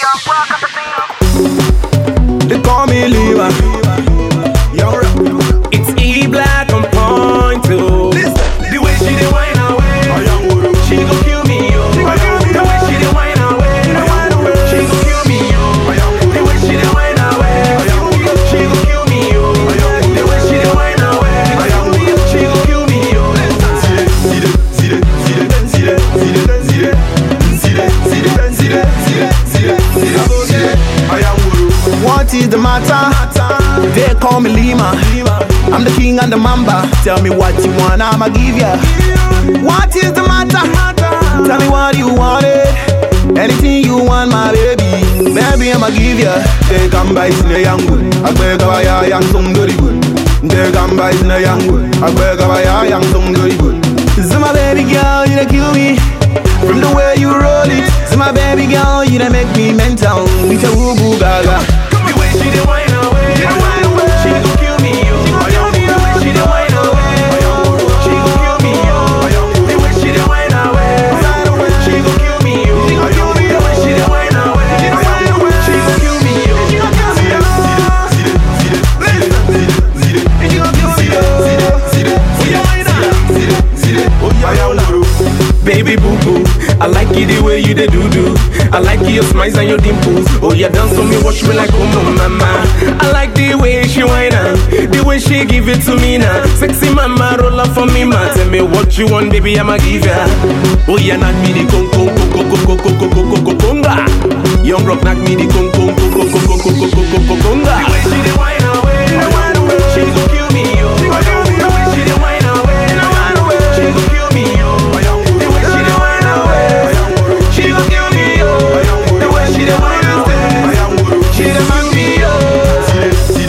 They call me Lima. It's E black on point too. The way she dey whine away, she gon' kill me yo. The way she dey whine away, she gon' kill me yo. The way she dey whine away, she gon' kill me yo. The way she dey whine away, she gon' kill me yo. What is the matter? They call me Lima. I'm the king and the mamba. Tell me what you want, I'ma give ya. What is the matter? Tell me what you wanted. Anything you want, my baby. Baby, I'ma give ya. They come by sine yangu. Agbe kawa ya yang sung dori good. They come by sine yangu. Agbe kawa ya yang sung dori good. Zuma baby girl, you done kill me. From the way you roll it. Zuma baby girl, you done make me mental. With a woo boo gaga. The way she dey whine away, she gon' kill me yo. The way she dey whine away, she gon' kill me yo. The way she dey whine away, she gon' kill me yo. The way she dey whine away, she gon' kill me yo. Baby boo boo, I like it the way you dey do do. I like your smiles and your dimples. Oh yeah, dance for me, watch me like oh mama. I like the way she whine am, the way she give it to me now. Sexy mama, roll up for me, man. Tell me what you want, baby, I'ma give ya. Oh yeah, knock me the con con con con con con con con con con conga. Young rock knock me the con con con con con con con con con con conga. The way she dey whine away, she gon' kill me yo. The way she dey whine away, she gon' kill me yo. The way she dey whine away, she gon' kill me yo. The way she dey whine away, she dey man me yo.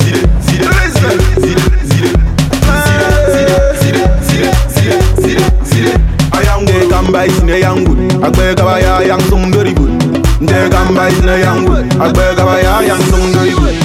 They come by sine yangu. Agbe kawa ya yang sung dori good. They come by sine yangu. Agbe kawa ya yang sung dori good.